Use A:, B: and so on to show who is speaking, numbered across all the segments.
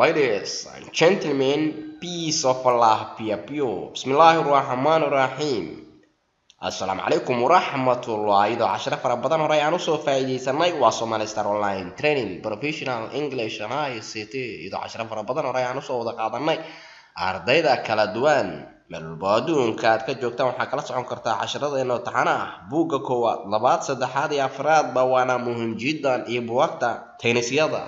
A: Ladies and gentlemen, peace of Allah be upon you. Bismillahir Rahmanir Rahim. Assalaamu calaykum waraxmatullahi iyadoo casharo fara badan hore aan usoo faa'iidaysanay waa Somali Star Online Training Professional English and ICT iyadoo casharo fara badan hore aan usoo wada qaadanay ardayda kala duwan meel walba adduunka aad ka joogtaan waxaa kala socon kartaa casharadeenna taxana ah buugga koowaad labaad saddexaad iyo afraadba waana muhiim jiddan iyo buwagta taynisyada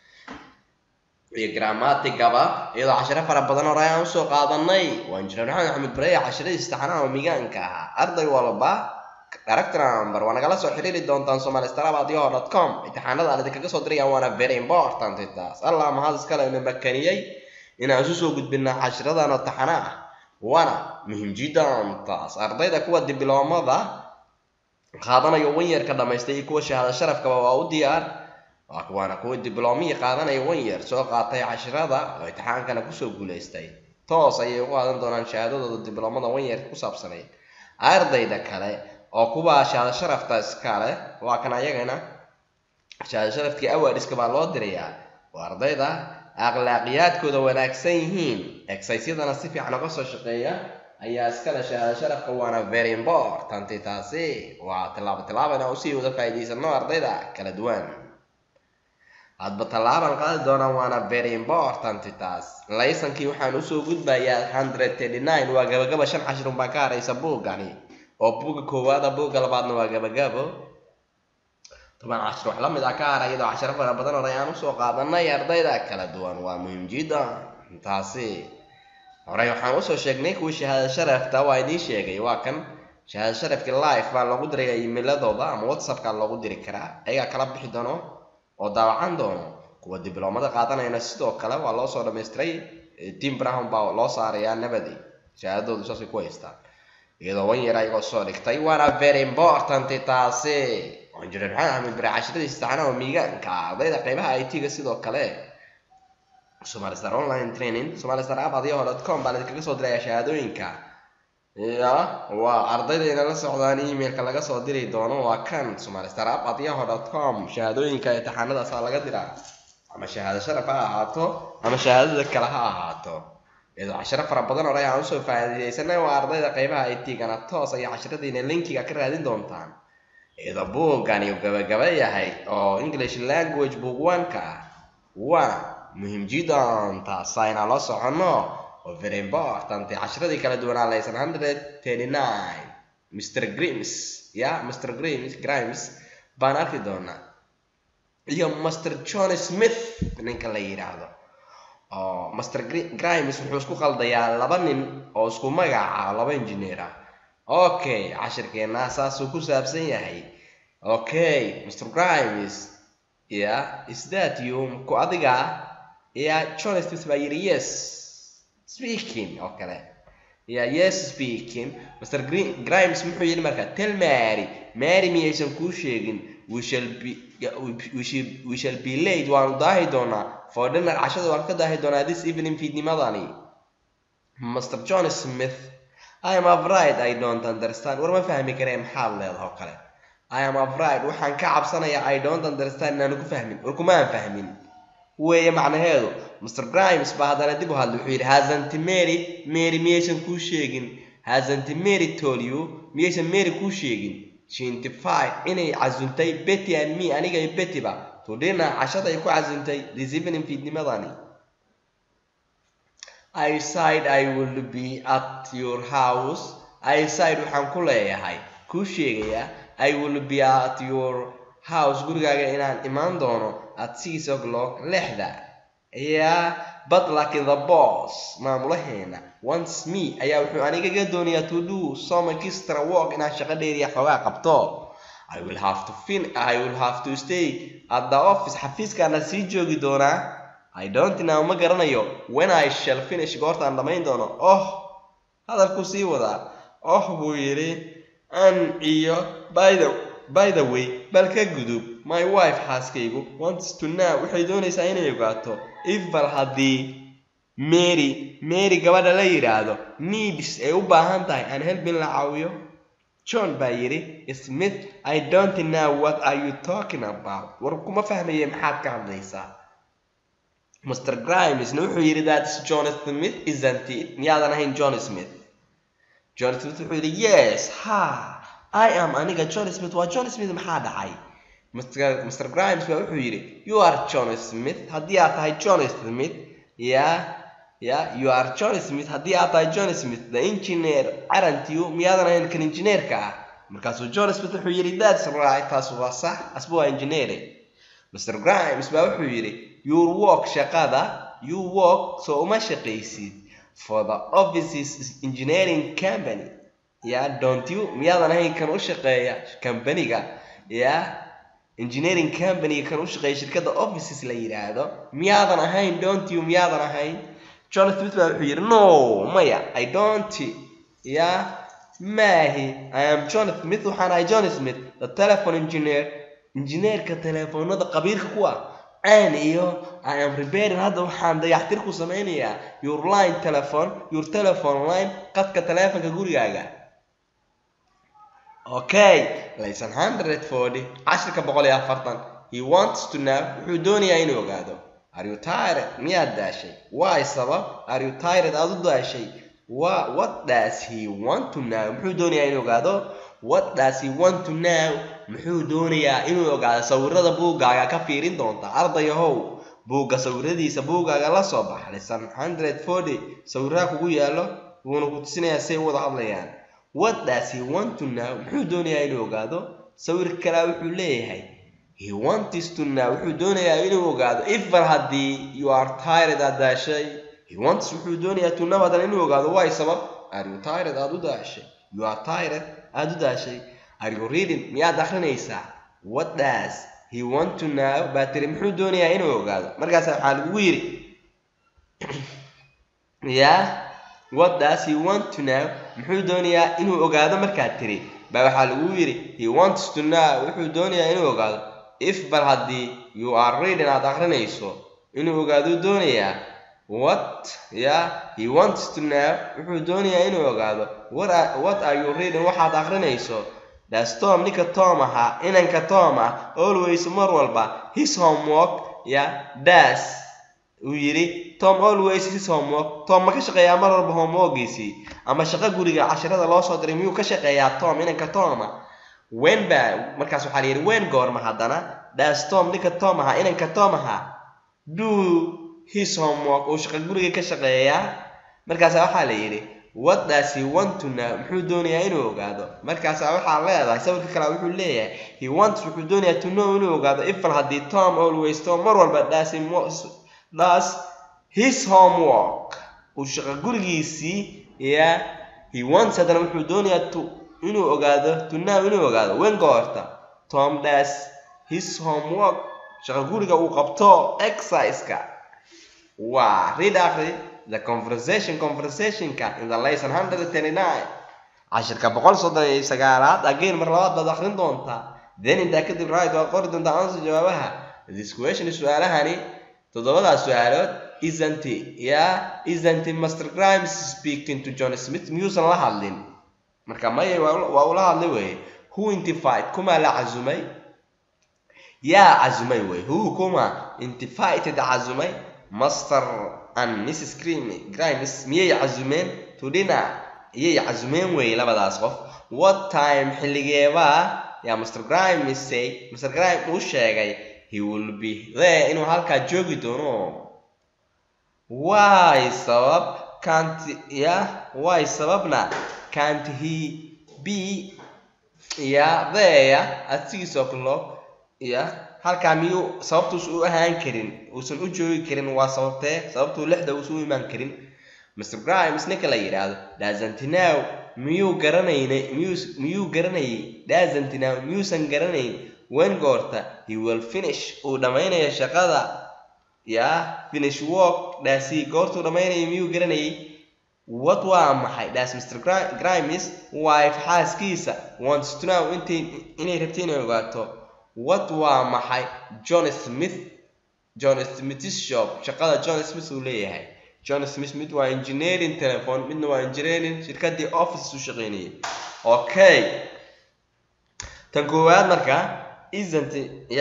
A: iyo grammaticaba iyadoo casharo fara badan hore aan usoo qaadanay waa injineer maxamed axmed bareye casharadiisa taxanaha oo migaanka ahaa arday walba character number waa nagala soo xiriiri doontaan somalistarabadiyaho dot com imtixaanada aan idinkaga soo dirayaan waana very important taas allah mahad iskale ina makaniyey inaan isu soo gudbinaa cashiradan oo taxana ah waana muhiim jiddan taas ardayda kuwa dibloomada qaadanayo wanyarka dhamaystay iyo kuwa shahaado sharafkaba waa u diyaar waa kuwaana kuwa dibloomiya qaadanaya wanyar soo qaatay cashirada oo imtixaankana kusoo guulaystay toos ayay u qaadan doonaan shahaadadooda dibloomada wanyarka ku saabsanayd ardayda kale oo kuwa shahaado sharafta iskale waa kan ayagana shahaado sharafkii awaadiska baa loo dirayaa waa ardayda akhlaaqiyaadkooda wanaagsan yihiin exercisyadana si fiican uga soo shaqeeya ayaa iskale shahaado sharafka waana very important taasi waa tilaabo tilaabo inaan usii wada faa'iidaysano ardayda kala duwan hadba tallaaban qaadi doonaa waana very important taas laysankii waxaan usoo gudbayaa hundred thirty nine waa gabagaba shan cashirun baa ka haraysa buuggani oo buugga koowaada buugga labaadna waa gabagabo toban cashir wax la mid ah ka hara iyadoo cashiro fara badan hore aan usoo qaadanay ardayda kala duwan waa muhiim jiddan taasi horey waxaan usoo sheegnay kuwii shahaado sharafta waa idiin sheegay waa kan shahaado sharafkii live baa loogu diraya emailadooda ama whatsappka loogu diri karaa ayagaa kala bixi doono oo daawacan doono kuwa dibloomada qaadanayana sidoo kale waa loo soo dhamaystiray tim brown baa loo saarayaa nabadi shahaadadoodu saasay ku haystaan iyadoo wan yar ayagoo soo dhigtay waana very important taasi injineer maxamed axmed bare cashiradiisa taxanaha miigaanka ardayda qeybaha it ga sidoo kale somali star online training somali star app adiyaho dot com baan idinkaga soo diraya shahaadooyinka ya waa ardayda la socdaan emailka laga soo diri doono waa kan somali star app adiyaho dot com shahaadooyinka imtixaanadaasaa laga diraa ama shahaado sharaf ha ahaato ama shahaadada kale ha ahaato iyadoo cashiro fara badan hore aan usoo faa'iidaysanay waa ardayda qeybaha it gana toos ayay cashiradiina linkiga ka raadin doontaan iyadoo buuggani uu gabagaba yahay oo english language book one-ka ah waana muhiim jiddan taasa inaan la soconno oo very important cashiradii kala duwanaa laysan hundred thirty nine mr grimes ya mr grimes grimes baan arki doonaa iyo master john smith ninka la yidhaahdo oo master grimes wuxuu isku qaldayaa laba nin oo isku magaca laba engineer ah okay cashirkeena saasuu ku saabsan yahay okay mr grimes ya is that you ku adiga ya john smith baa yidhi yes speaking oo kale ya yes speaking mr grimes muxuu yidhi marka tell mary mary miyaysan kuu sheegin we shall be we shall, we shall be late waanu daahi doonaa for dinner cashada waan ka daahi doonaa this evening fiidnimadani mr john smith I am afraid I don't understand war ma fahmi karee maxaad leedaha oo kale I am afraid waxaan ka cabsanayaa I don't understand inaanu ku fahmin war kumaan fahmin weeye macnaheedu Mr. Grimes baa haddana dib u hadlay wuxuu yidhi hasn't Mary Mary miyaysan kuu sheegin hasn't Mary told you miyaysan Mary kuu sheegin she identified inay casuntay Betty and me aniga iyo Betty ba to dinner cashada ay ku casuntay this evening fiidnimadani I said I will be at your house. I said waxaan ku leeyahay kuu sheegayaa I will be at your house gurigaaga inaan imaan doono at six o'clock lixda yeah but like the boss maamulaheena once me ayaa wuxuu anigaga doonayaa to do some extra work inaan shaqo dheeriya xoogaa qabto I will have to fin I will have to stay at the office xafiiskaana sii joogi doonaa I don't know ma garanayo when I shall finish goortaan dhammayn doono oh hadalku sii wadaa oh buu yidhi an iyo by the by the way bal ka gudub my wife xaaskaygu wants to know waxay doonaysaa inay ogaato if bal haddii mary mary gabadha la yidhaahdo needs ay u baahan tahay aan helbin la caawiyo john baa yidhi smith i don't know what are you talking about war kuma fahmaye maxaad ka hadlaysaa mr grimesna wuxuu yidhi that's john smith isn't it miyaadan ahayn john smith john smith wuxuu yidhi yes ha i am aniga john smith waa john smith maxaa dhacay mr mr grimes baa wuxuu yidhi you are john smith haddii aad tahay john smith ya ya you are john smith haddii aad tahay john smith the engineer aren't you miyaadan ahayn kan engineerka ah markaasuu john smith wuxuu yidhi that's right taas waa sax asba waa engineering mr grimes baa wuxuu yidhi your work shaqada you work so uma shaqaysid for the offices engineering company ya don't you miyaadan ahayn kan u shaqeeya companiga ya engineering company kan u shaqeeya shirkadda offices la yidhaahdo miyaadan ahayn don't you miyaadan ahayn john smith baa wuxuu yidhi no maya i don't ya maahi i am john smith waxaan ahay john smith the telephone engineer injineerka telefoonada qabiilka ku ah aan iyo i am repairing hadda waxaan dayaxtir ku samaynayaa your line telephone your telephone line qadka telefonka gurigaaga okay laysan hundred forty cashirka boqol iyo afartan he wants to know wuxuu doonayaa inuu ogaado are you tired miyaad daashay why sabab are you tired aad u daashay wa what does he want to know muxuu doonayaa inuu ogaado what does he want to know muxuu doonayaa inuu ogaado sawirada buuggaaga ka fiirin doonta ardayahow buugga sawiradiisa buuggaaga la soo bax lisan hundred forty sawiraha kugu yaallo wuuna ku tusinayaa say u wada hadlayaan what does he want to know muxuu doonayaa inuu ogaado sawir kalea wuxuu leeyahay he wants to know wuxuu doonayaa inuu ogaado ifar haddii you are tired aad daashay he wants wuxuu doonayaa to know hadan inuu ogaado why sabab are you tired aad u daashay you are tired aad u daashay are you reading miyaad akrinaysaa what does he want to know baa tiri muxuu doonayaa inuu ogaado markaasa waxaa lagugu yidhi ya what does he want to know muxuu doonayaa inuu ogaado markaad tiri baa waxaa lagugu yidhi he wants to know wuxuu doonayaa inuu ogaado if bal haddii you are reading aad akrinayso inuu ogaado doonayaa what ya he wants to know wuxuu doonayaa inuu ogaado what are, what are you reading waxaad akrinayso das tom ninka tom ahaa inanka tom ah always mar walba his homework ya das uu yidhi tom always his homework tom ma ka shaqeeyaa mar walba homeworkiisii ama shaqo guriga cashirada loo soo diray miyuu ka shaqeeyaa tom inanka toma wen ba markaas waxaa la yidhi wen goorma haddana das tom ninka tom ahaa inanka tom ahaa do his homework uu shaqo guriga ka shaqeeyaa markaasa waxaa la yidhi what does he want to know muxuu doonayaa inuu ogaado markaasa waxaa leedahay sawirka kale wuxuu leeyahay he wants wuxuu doonayaa to know inuu ogaado ifal haddii tom always tom mar walba does he does his homework uu shaqo gurigiisii ya he wants haddana wuxuu doonayaa to inuu ogaado to know inuu ogaado wen goorta tom does his homework shaqo guriga uu qabto exerciseka waa read akri the conversation conversationka in the lesson hundred thirty nine cashirka boqol soddon iyo sagaalaad again mar labaad baad akrin doontaa then intaa kadib right waad qori doontaa answer jawaabaha this question su-aalahani toddobadaas su-aalood isn't ya isn't master grimes speaking to john smith miyuusan la hadlin marka maya waa ula hadlay weye who intified kumaa la casumay yaa casumay wey who kuma intifited casumay master and mrs grimes miyay casumeen to dinner iyay casumeen weeye labadaas qof what time xilligeebaa yaa master grimes say master grimes uu sheegay he will be there inuu halkaa joogi doono why sabab can't ya why sababna can't he be ya there at six o'clock ya halkaa miyuu sababtuus u ahaan karin uusan u joogi karin waa sababtee sababtuu lixda uusan u imaan karin mr grimes ninka la yidhaahdo dazantinow miyuu garanaynay miyuu miyuu garanayay dazantinow miyuusan garanayn wen goorta he will finish uu dhammaynayo shaqada ya finish work dhaasi goortuu dhammaynayo miyuu garanayay what waa maxay dhaas mr grimes wife xaaskiisa wants to know intay inay rabtay inay ogaato what waa maxay john smith john smith's shop shaqada john smith uu leeyahay john smith mid waa engineering telephone midna waa engineering shirkadii office u shaqaynayay okay tan koowaad marka isn't ya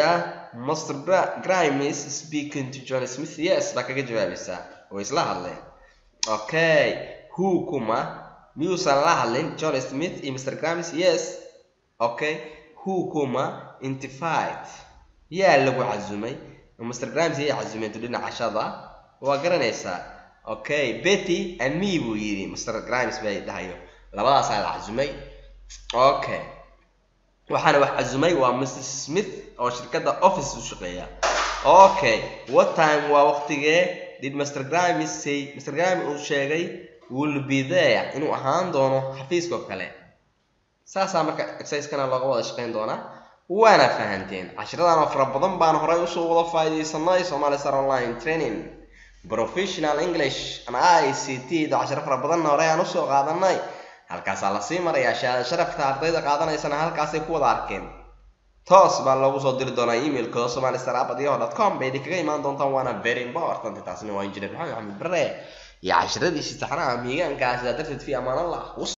A: master grimes speaking to john smith yes baa kaga jawaabaysaa way isla hadleen okay who kuma miyuusan la hadlin john smith iyo mr grimes yes okay who kuma intified yaa lagu casumay mr grimes yay casumeentu dhinaca cashada waa garanaysaa okay betty and me buu yidhi mr grimes bay dhahayo labadaasaa la casumay okay waxaana wax casumay waa mr smith oo shirkadda office u shaqeeya okay what time waa waqtigee did mr grimes say mr grimes uu sheegay will be there inuu ahaan doono xafiiska oo kale saasaa marka exercisekana looga wada shaqeyn doonaa waana fahanteen cashiradan oo fara badan baan horay usoo wada faa'iidaysanay somali star online training professional english and i c t da cashiro fara badanna horey aan usoo qaadanay halkaasaa lasii marayaa shahaada sharafta ardayda qaadanaysana halkaasay ku wada arkeen toos baa loogu soo diri doonaa emailkooda somali star abadiyaho dot com bay idinkaga imaan doontaan waana very important taasina waa engineer maxamed axmed bare iyo cashiradiisii taxanaha miigaankaa sidaa darteed fi amaan allah